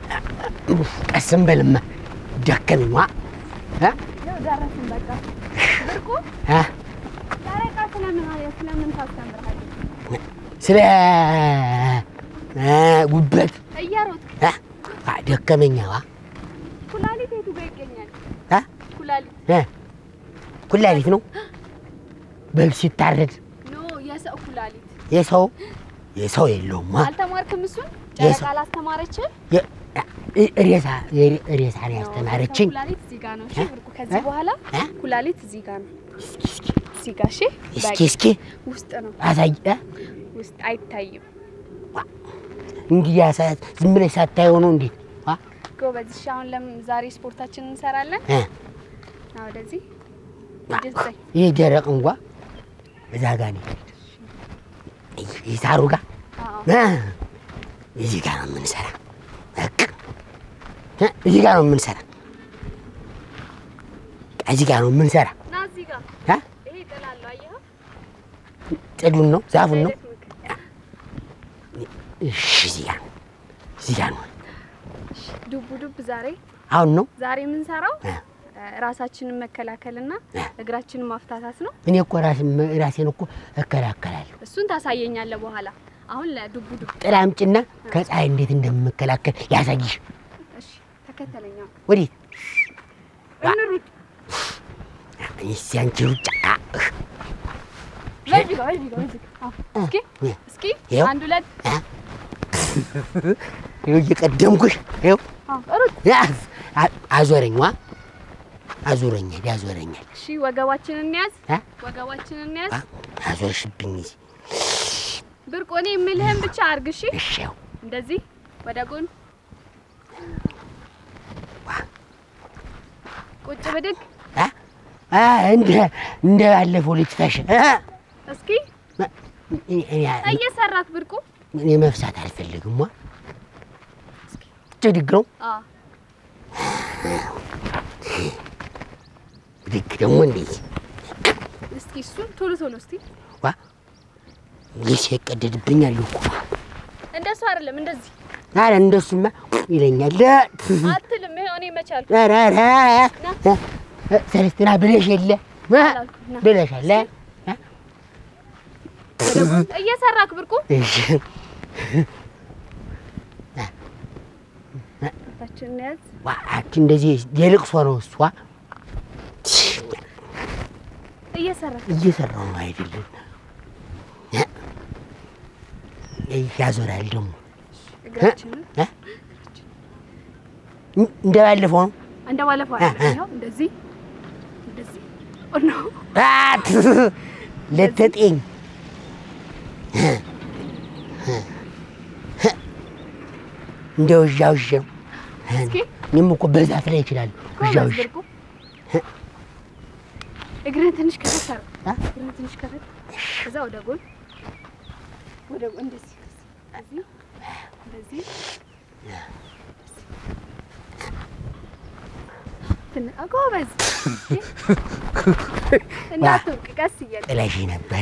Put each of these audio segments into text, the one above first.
ቀስም በልማ ደከመኝ ዋ እ? ያው ደረስን በቃ። ብርቁ እ? ጨረቃ ስለምን ስለምን ታስተምርሃለች? ስለ እ፣ ጉበት እየሮጥክ እ? ዋ ደከመኛ ዋ ኩላሊት የቱ ጋር ይገኛል? እ? ኩላሊት እ? ኩላሊት ነው በግ ሲታረድ ኖ የሰው ኩላሊት የሰው የሰው የለውም ዋ አልተማርክም? እሱን የሰው- ጨረቃ አላስተማረችም? የ- እ- ሬሳ ሬሳ ነው ያስተማረችኝ። ኩላሊት እዚህ ጋር ነው። እሺ እ? ብርቁ፣ ከዚህ እ? በኋላ እ? ኩላሊት እዚህ ጋር ነው። እስኪ እስኪ እዚህ ጋር እሺ። እስኪ በቃ እስኪ ውስጥ ነው፣ አሳይ እ? ውስጥ አይታይም። እንግዲህ ያሳያት ዝም ብለሽ ሳታየው ነው እንዴት ዋ ጎበዝ። እሺ አሁን ለምን ዛሬ ስፖርታችንን እንሰራለን? እ? አዎ ወደዚህ ዋ፣ ወደዚህ ይህ ደረቅ እንኳ እዛ ጋ ነው ይህ ሳሩ ጋ አዎ እ? እዚህ ጋ ነው የምንሰራ በቃ እ? እዚህ ጋ ነው የምንሰራ እዚህ ጋ ነው የምንሰራ ና እዚህ ጋር እ? ይሄ ጥላለሁ። አየኸው? ጥዱን ነው ዛፉን ነው አይደክምክ? እሺ እዚህ ጋ ነው እዚህ ጋ ነው እሺ፣ ዱብ ዱብ ዛሬ አሁን ነው ዛሬ የምንሰራው እ? ራሳችንን መከላከልና እ? እግራችንን ማፍታታት ነው። እኔ እኮ ራሴን ራሴን እኮ እከላከላለሁ እሱን ታሳየኛለህ በኋላ። አሁን ለዱብ ዱብ ጥላ አምጪና ከፀሐይ እንዴት እንደምከላከል ያሳይሽ እሺ፣ ተከተለኛ ወዴት እንሩጥ። እስኪ አንቺ ሩጫ በዚህ ጋር በዚህ ጋር በዚህ ጋር። አዎ። እስኪ እ? እስኪ ይኸው። አንድ ሁለት ይኸው እየቀደምኩሽ ይኸው አዎ፣ ሩጥ። ያዝ አ- አዞረኝ ዋ አዙረኛል ያዞረኛል እሺ፣ ወገባችንን እንያዝ፣ እ? ወገባችንን እንያዝ። ዋ አዞርሽብኝ ብርቅ እኔ የምልህን ብቻ አድርግ። እሺ፣ እሺ ያው እንደዚህ ወደ ጎን ዋ ቁጭ ብድግ። አ አ እንደ እንደ ባለፈው ልትፈሽ እ? እስኪ መ- እኔ- እኔ- እየሰራክ ብርቁ። እኔ መፍሳት አልፈልግም ዋ ብድግ ነው አዎ ብድግ ደግሞ እንዴት እስኪ እሱን ቶሎ ቶሎ እስቲ። ዋ ሊሴ ይቀደድብኛል እኮ እንደሱ አይደለም እንደዚህ ኧረ እንደሱማ ይለኛል አትልም። ይሄ እኔ መቻል ኧረ ኧረ እ? እ? ሰለስትና ብለሽ የለ እ? አላልኩም፣ ና። ብለሻል እ? እ? ወደ ጎን እየሰራክ ብርቁ። እሺ ታችን ያዝ። ዋ አንቺ እንደዚህ የልቅሶ ነው እሷ እየሰራክ እየሰራው ነው አይደለም እ? ያዞራል ደግሞ እግራችንን እ? እንደ ባለፈው ነው እንደ ባለፈው እ፣ እ። አይደለም። ይኸው እንደዚህ እንደዚህ ኦ ኖ አ፣ ለተጤኝ እንደ ውዣ ውዣ እስኪ እኔም እኮ በዛፍ ላይ ይችላል ውዣ ጎበዝ ውዣ ብርቁ። እግርህን ትንሽ ከፈት አድርግ። እ? እግርህን ትንሽ ከፈት ከዛ ወደ ጎን ወደ ጎን እንደዚህ እንደዚህ እንደዚህ ትን- አ፣ ጎበዝ እንዳትወድቅ ቀስ እያለ ጥለሽ ነበረ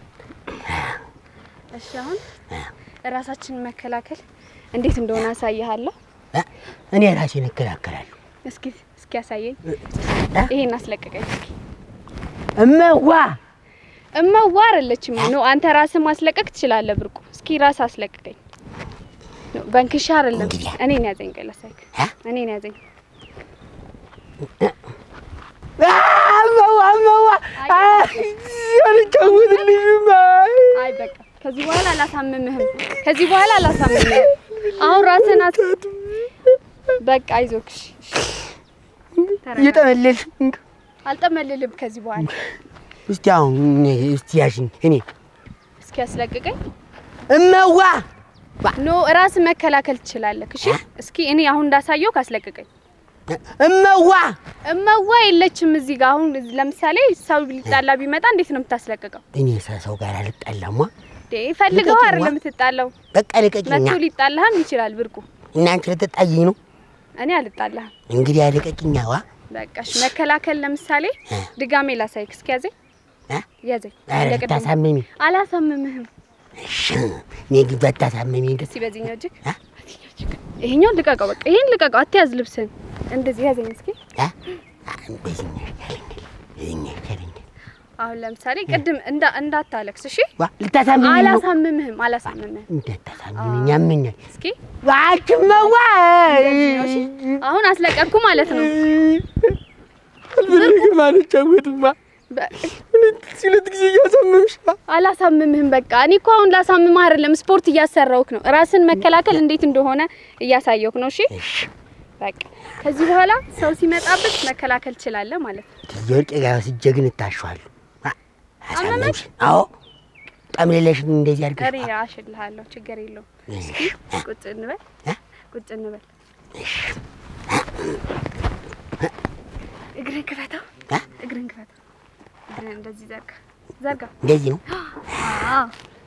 እሺ አሁን ራሳችንን መከላከል እንዴት እንደሆነ አሳይሃለሁ እ? እኔ ራሴን እከላከላለሁ እስኪ እስኪ ያሳየኝ እ? ይሄን አስለቀቀኝ እስኪ እመዋ እመዋ አይደለችም ነው አንተ ራስህ ማስለቀቅ ትችላለህ ብርቁ እስኪ ራስህ አስለቅቀኝ ነው በንክሻ አይደለም እንግዲህ እኔን ያዘኝ ቀለሳይክ እ? እኔን ያዘኝ አ፣ እመዋ እመዋ አልጫወትልሽም አይ በቃ ከዚህ በኋላ አላሳምምህም ከዚህ በኋላ አላሳምምህም አሁን ራስህን አስ በቃ አይዞክ እሺ፣ እሺ። ተረጋጋ። እየጠመለልሽ አልጠመልልም ከዚህ በኋላ እስቲ አሁን እስቲ ያሽኝ እኔ እስኪ ያስለቅቀኝ እመዋ ኖ ራስ መከላከል ትችላለህ። እሺ እስኪ እኔ አሁን እንዳሳየው ካስለቅቀኝ። እመዋ እመዋ የለችም እዚህ ጋር። አሁን ለምሳሌ ሰው ሊጣላ ቢመጣ እንዴት ነው የምታስለቅቀው? እኔ ሰው ጋር አልጣላማ እንዴ ፈልገው ልቀቂኝ፣ አይደለም ዋ። የምትጣላው። በቃ ልቀቂኛ መቶ ሊጣላህም ይችላል ብርቁ። እናንቺ ልትጣይኝ ነው እኔ አልጣላህም። እንግዲህ ልቀቂኛ ዋ በቃ እሺ መከላከል ለምሳሌ እ? ድጋሜ ላሳይክ። እስኪ ያዘኝ እ? ያዘኝ። ኧረ እንደ ቅድሙ። ልታሳምሚ አላሳምምህም። እሺ እኔ ግን ባታሳምሚ ደስ እስኪ በዚህኛው እጅግ እ? በዚህኛው እጅግ ይሄኛው ልቀቀው፣ በቃ ይሄን ልቀቀው፣ አትያዝ ልብስን። እንደዚህ ያዘኝ እስኪ። አ? አ፣ በዚህኛው ይሻለኛል፣ በዚህኛው ይሻለኛል። አሁን ለምሳሌ ቅድም እንዳ እንዳታለቅስ እሺ። ዋ ልታሳምኝ ነው? አላሳምምህም፣ አላሳምምህም። እንዳታሳምኝ ያመኛል። እስኪ ዋችመዋ እንደዚህ ነው፣ እሺ። አሁን አስለቀቅኩ ማለት ነው። አልፈልግም አልጫወትማ። በ- ሁለት ጊዜ እያሳመምሽ አላሳምምህም። በቃ እኔ እኮ አሁን ላሳምምህ አይደለም፣ ስፖርት እያሰራውክ ነው። ራስን መከላከል እንዴት እንደሆነ እያሳየውክ ነው። እሺ እሺ በቃ ከዚህ በኋላ ሰው ሲመጣበት መከላከል ትችላለህ ማለት ነው። ትየወርቅ ጋር ወስጄ ግን እታሸዋለሁ። አ፣ አሳመምሽ? አዎ ጠምሌለሽን እንደዚህ እኔ አድርገሽ አሽልሃለሁ፣ ችግር የለውም። እሺ፣ ቁጭ እንበል፣ እ? ቁጭ እንበል። እሺ። እግርን ክፈተው፣ እ? እግርን ክፈተው። እግርን እንደዚህ ዘርጋ፣ ዘርጋ። እንደዚህ ነው አዎ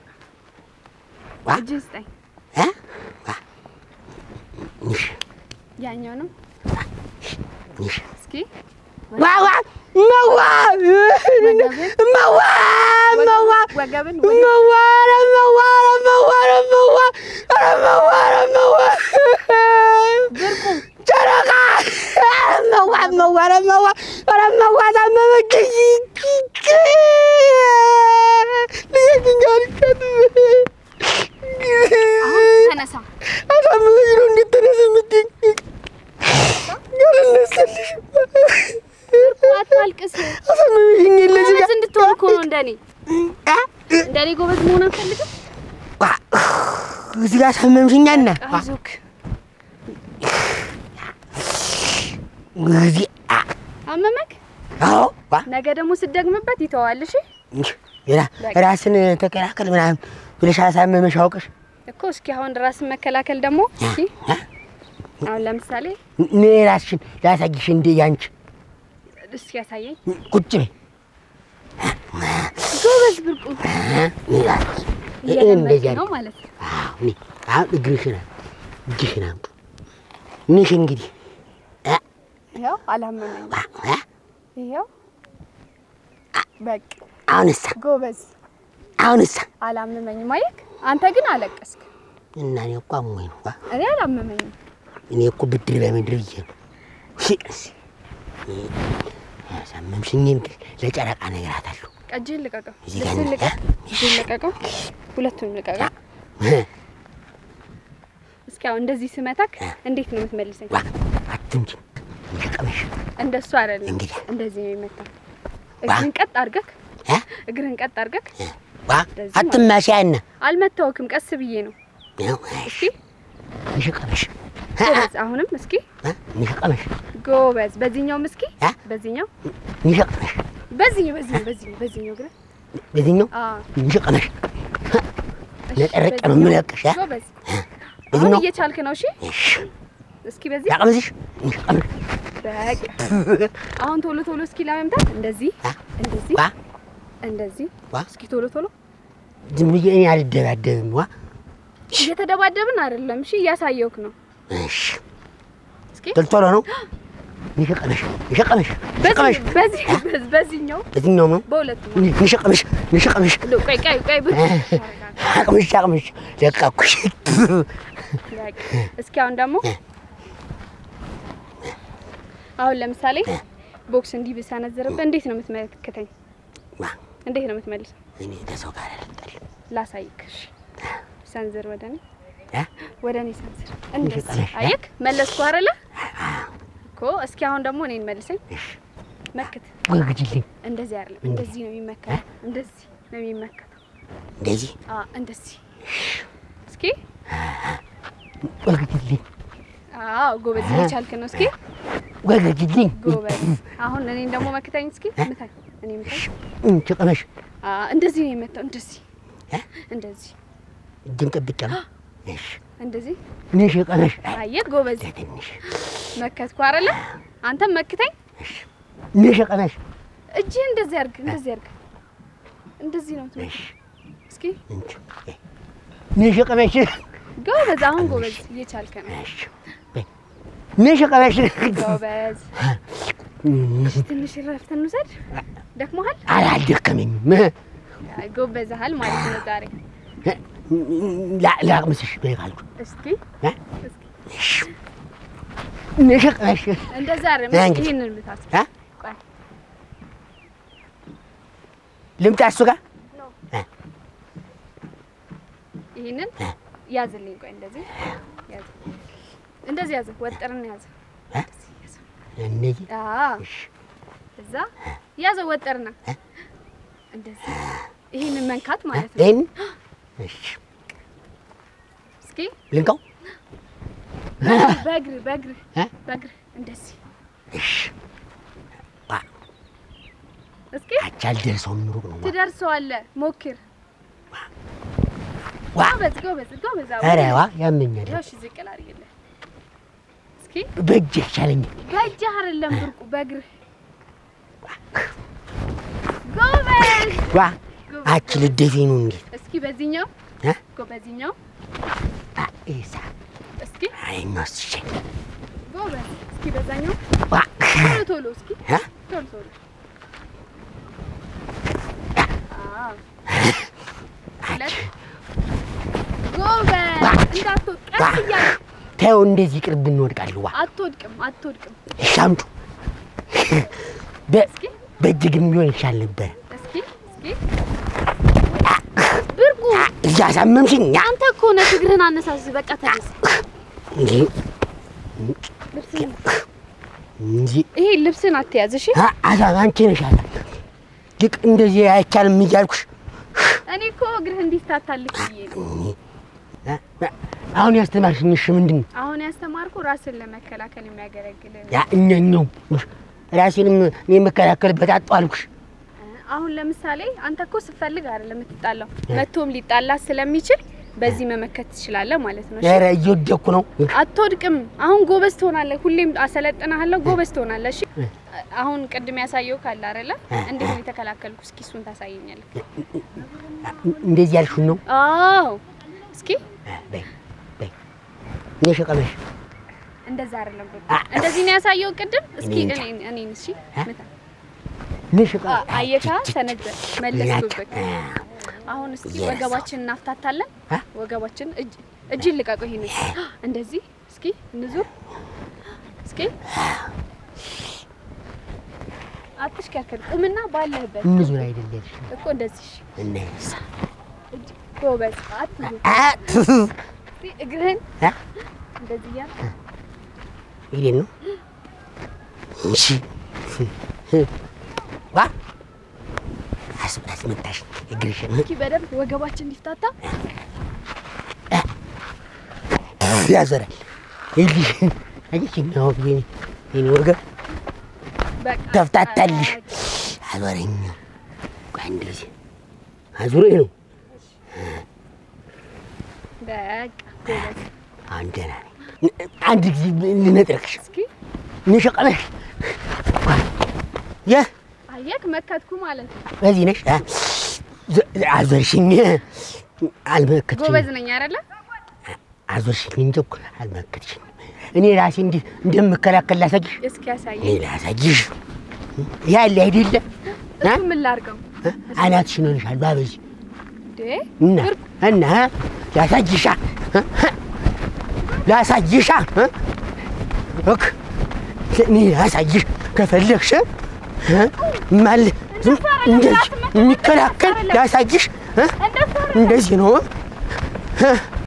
ዋ እጅህን ስጠኝ። እ? ዋ እሺ፣ ያኛው ነው። እሺ። እስኪ ዋ ዋ መዋ ወገብን መዋ መዋ ወገብን መዋ ኧረ መዋ ኧረ መዋ ኧረ መዋ ኧረ መዋ ኧረ መዋ ብርቁ ጨረቃ ኧረ መዋ መዋ ኧረ መዋ ኧረ መዋ ታመመችኝ ልየትኛ ልሻት አሁን ተነሳ። አሳመመኝ ነው እንዴት ተነስ የምትይኝ ያልነሳልሽም አታልቅስ። አሳመመሽኝ ለዚህ ጎበዝ እንድትሆን እኮ ነው እንደኔ እንደኔ ጎበዝ መሆን አንፈልግም። እዚህ ጋር አሳመምሽኛና አይዞክ እዚህ አ- አመመክ። አዎ ዋ ነገ ደግሞ ስደግምበት ይተዋል። እሺ ራ- ራስን ተከላከል ምናምን ብለሽ አሳመመሽ አውቀሽ እኮ እስኪ አሁን ራስን መከላከል ደግሞ እስኪ አ? አሁን ለምሳሌ እኔ ራስሽን ላሳይሽ እንደ ያንቺ እስኪ ያሳየኝ። ቁጭ በይ ጎበዝ ብርቁ አ? እኔ ራስሽ ይሄ እየለመድክ እንደዚህ ነው አድርጊ። ማለት ነው። አዎ እኔ አሁን እግርሽን አም- እጅሽን አምጡ ንሽ እንግዲህ አ? ይኸው አላመመኝም። ዋ አ? ይኸው በቃ አሁንሳ ጎበዝ አሁንሳ አላመመኝም። አየክ አንተ ግን አለቀስክ። እና እኔ እኮ አሞኝ ነው ዋ እኔ አላመመኝም። እኔ እኮ ብድር በምድር ብዬ ነው ሺ ያሳመምሽኝን ግን ለጨረቃ እነግራታለሁ እጅህን ልቀቀው፣ እዚህ ጋር ልብስህን ነው። ልቀቅ፣ እጅህን ልቀቀው፣ ሁለቱንም ልቀቀው። እስኪ አሁን እንደዚህ ስመታክ እንዴት ነው የምትመልሰኝ? ዋ አትንጂ ይቀመሽ እንደሱ አይደለም፣ እንግዲህ እንደዚህ ነው የሚመታ። እግርን ቀጥ አድርገክ፣ እ? እግርን ቀጥ አድርገክ። ዋ እንደዚህ አትማሻያና አልመታወክም፣ ቀስ ብዬ ነው። ነው እስኪ ይቀመሽ ጎበዝ፣ አሁንም እስኪ ይቀመሽ ጎበዝ። በዚህኛውም እስኪ እ? በዚህኛው ይቀመሽ በዚህኛው በዚህኛው በዚህኛው በዚህኛው ግን በዚህኛው አዎ ይቀመሽ እሺ፣ ነጠረቅ ነው በዚህኛው። የምለቅሽ እ? ጎበዝ፣ አሁን በዚህኛው እየቻልክ ነው። እሺ እሺ እስኪ በዚህ ያቀምስሽ ይቀመሽ በቃ አሁን ቶሎ ቶሎ እስኪ ለመምታት እንደዚህ እ? እንደዚህ ዋ እንደዚህ ዋ እስኪ ቶሎ ቶሎ ዝም ብዬ እኔ አልደባደብም ዋ እየተደባደብን አይደለም። እሺ እያሳየውክ ነው። እሺ እስኪ ቶሎ ቶሎ ነው ይቀመሽ ይቀመሽ ይቀመሽ በዚህ በዚህ በዚህ- በዚህኛው በዚህኛው ነው በሁለቱም ንሸቀምሽ ንሸቀምሽ ሎ ቆይ ቆይ ቆይ ብቻ አቅምሽ አቅምሽ ለቃኩሽ በቃ እስኪ አሁን ደግሞ አሁን ለምሳሌ ቦክስ እንዲህ ብሰነዝርብህ እንዴት ነው የምትመለከተኝ? ዋ እንዴት ነው የምትመልሰው? እኔ ከሰው ጋር አልጣልም ላሳይክ። እሺ ሰንዝር፣ ወደ እኔ እ? ወደ እኔ ሰንዝር። እንደዚህ ጠለሽ፣ እ? አየክ፣ መለስኩ አይደለ እኮ። እስኪ አሁን ደግሞ እኔን መልሰኝ፣ እሺ መክት። ወግጅልኝ እንደዚህ አይደለም፣ እንደዚህ ነው የሚመከተው። እንደዚህ ነው የሚመከተው። እንደዚህ አ እንደዚህ። እስኪ ወግጅልኝ አዎ፣ ጎበዝ እየቻልክ ነው። እስኪ ወግጅልኝ ጎበዝ። አሁን እኔን ደግሞ መክተኝ። እስኪ ምታኝ፣ እኔ ምታኝ። ጭቅመሽ አ እንደዚህ ነው የመታው። እንደዚህ እ? እንደዚህ እጅን ጠብጫ እሺ እንደዚህ። ንሽ ቀመሽ አየህ ጎበዝ፣ ትንሽ መከትኩ አይደለ? አንተም መክተኝ። ንሽ ቀመሽ እጅህ እንደዚህ አድርግ፣ እንደዚህ አድርግ። እንደዚህ ነው የምትመታው። እሺ እስኪ እንቺ ንሽ ቀመሽ ጎበዝ። አሁን ጎበዝ እየቻልክ ነው። እሺ ንሽ ቀመሽ ጎበዝ። ትንሽ እረፍት እንውሰድ። ደክሞሃል? አላልደከመኝም አይ ጎበዝሃል ማለት ነው ዛሬ። ላቅምስሽ በይ ካልኩ እስኪ እ? እስኪ ንሽቅመሽ እንደዛ አይደለም። አንቺ። ይሄንን ምታት። አ? ቆይ ልምጣ እሱ ጋር ይሄንን አ? ያዝልኝ። ቆይ እንደዚህ ያዝ፣ እንደዚህ ያዝ፣ ወጥርን ያዝ። አ? እነዚህ አዎ እሺ እዛ ያዘው፣ ወጥርና አ? እንደዚህ ይሄንን መንካት ማለት ነው። ይህን እሺ እስኪ ልንቀው በእግር በእግር አ? በእግር እንደዚህ እሺ ዋ እስኪ አቻ አልደርሰውም ሩቅ ነው ትደርሰዋለህ። ሞክር። ዋ ጎበዝ ጎበዝ ጎበዝ። አዎ። ኧረ ዋ ያመኛል ይኸው እሺ፣ ዝቅ ላድርግልህ። እስኪ በእጅ ይሻለኛል በእጅህ አይደለም ብርቁ፣ በእግርህ ጎበዝ። ዋ አቺ ልደፊ ነው እንዴት እስኪ በዚህኛው እ? ጎ በዚህኛው አ ኢሳ እስኪ አይኛው ሲሸኝ ጎበዝ። እስኪ በዛኛው ዋ ቶሎ ቶሎ እስኪ እ? ቶሎ ቶሎ። አዎ ሁለት ጎበዝ። እንዳትወድቅ ዋ ቀስ እያለ ተው እንደዚህ ቅርብ እንወድቃለን ዋ አትወድቅም፣ አትወድቅም። ሻምጡ በ- እስኪ በእጅ ግን ቢሆን ይሻል ነበር እስኪ እስኪ ብርቁ አ እያሳመምሽኝ ያ አንተ እኮ ነህ እግርህን አነሳስ። በቃ ተነስ። እንጂ ልብስህን እንጂ ይሄ ልብስን አትያዝ እሺ። አ አዛ አንቺ ነሽ አላ ልቅ እንደዚህ አይቻልም እያልኩሽ እኔ እኮ እግርህ እንዲፍታታልህ ብዬ ነው። አ- አ- አሁን ያስተማርሽኝ እሺ ምንድን ነው አሁን ያስተማርኩ ራስን ለመከላከል የሚያገለግል ነው። ያ እኛኛው ራሴንም እኔ የምከላከልበት አጣሁ አልኩሽ አሁን ለምሳሌ አንተ እኮ ስትፈልግ አይደለም የምትጣላው፣ መቶም ሊጣላ ስለሚችል በዚህ መመከት ትችላለህ ማለት ነው። እሺ? ኧረ እየወደኩ ነው አትወድቅም። አሁን ጎበዝ ትሆናለህ። ሁሌም አሰለጥንሃለሁ፣ ጎበዝ ትሆናለህ። እሺ አሁን ቅድም ያሳየው ካለ አይደለ? እንዴት ነው የተከላከልኩ? እስኪ እሱን ታሳየኛለህ። እንደዚህ ያልሽውን ነው አዎ፣ እስኪ አ፣ በይ በይ እኔ ሸቀመሽ እንደዛ አይደለም ብሎ አ። እንደዚህ ነው ያሳየው ቅድም። እስኪ እኔ እንጃ። እኔ እኔን እሺ አ? ምታ። እኔ ሸቀ አ- አየካ ተነዘ መለስኩበት። አሁን እስኪ የረሳው። ወገባችን እናፍታታለን። አ? ወገባችን እጅ እጅን ልቀቁ። ይሄን እንደዚህ እስኪ እንዙር። እስኪ አትሽከርከር፣ ቁምና ባለህበት እንዙር አይደለሽ እኮ እንደዚህ እሺ። እነሳ እጅ ጎበዝ። አትዙር። አ ቱ እስኪ እግርህን አ እንደዚህ እያልክ ይሄን ነው እሺ ዋ አስብላት መጣሽ እግርሽን እስኪ በደንብ ወገባችን እንዲፍታታ ያዘራል ይልሽ አየሽ ነው የኔ የኔ ወገብ በቃ ተፍታታልሽ አዞረኝ ቆይ እንደዚህ አዙሮኝ ነው በቃ ጎበዝ። አሁን ደህና ነኝ አንድ ጊዜ ልነጥረክሽ እስኪ ንሸቀመሽ የ አየክ መከትኩ ማለት ነው። በዚህ ነሽ አ? ዘ- አዞርሽኝ አልመከትሽኝ ጎበዝ ነኝ አይደለ? አዞርሽኝ እንጂ እኮ አልመከትሽኝ እኔ ራሴ እንዲህ እንደምከላከል ላሳይሽ እስኪ እኔ ያሳየኝ። ላሳይሽ ያለ አይደለ አ? እሱ ምን ላድርገው አ? አናትሽን ሆነሻል ባበዚ እንዴ? እና ብርቅ እና ላሳይሻ እ? ላሳይሻ እ? እክ እኔ ላሳይሽ ከፈለግሽ እ? ማል ዝም እንደዚህ የሚከላከል ላሳይሽ እ? እንደሱ እንደዚህ ነው እ?